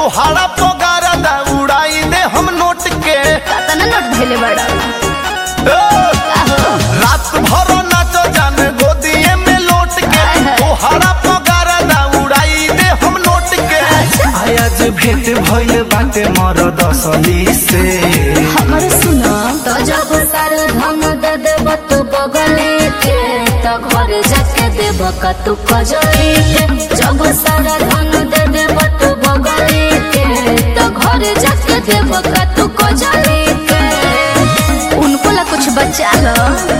तोहारा पगारा दा उड़ाई दे हम नोट के कतना नोट भेले बड़ा ए, आहो रात भर नाचो जान गोदिए में लोट के हाय हाय। तोहारा पगारा दा उड़ाई दे हम नोट के आज भेंट भइल बाटे मरद असली से हमर सुनो तो जब सार धन दे देब तू बगले के तो घर जाके देब का तू कजली के जब सार धन दे देब तू बगले के तो घर जाके देब का तू कजली के उनको ला कुछ बचा लो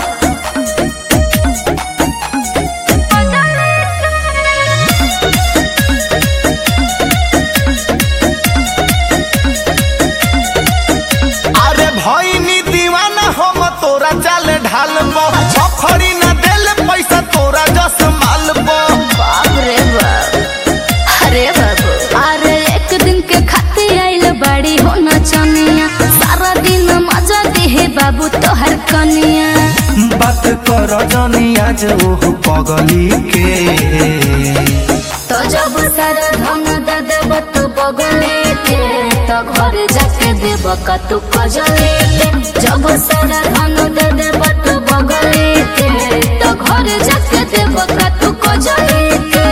अरे भइनी दीवाना हम तोरा चाल ढाल बखड़ी न देल पैसा तोरा जस माल बाप रे बाप अरे बाबू अरे एक दिन के खाते आइल बड़ी हो नचनिया सारा दिन मजा दे बाबू तोहर कनिया बात कर जनी आज ओह पगली के तो जब सारा धन दे देब तू बगले के तो घर जाके देब का तू कजले के जब सारा धन दे देब तू बगले के तो घर जाके देब का तू कजले के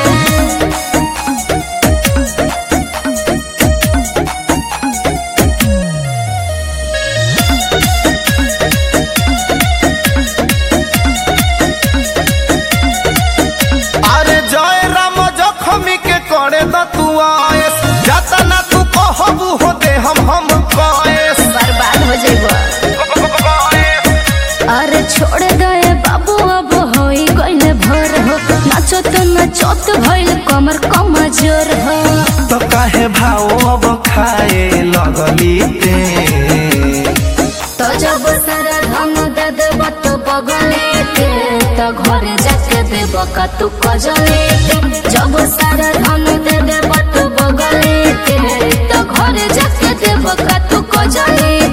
अरे जय राम जखमी के करे द तू आयस जाता ना तू कहबू हो दे हम हम कएस बर्बाद हो जेबो अरे छोड़ गए बाबू अब होई गइले भोर हो नाचो तो नाचत भइल कमर कमजोर हो तो काहे भाव अब खाए लगली ते तो जब सारा धन दे देब तो बगले के तो घरे जाके देब का तू कजले के जब सारा धन दे देब तो बगले के तो घरे जाके देब का तू कजले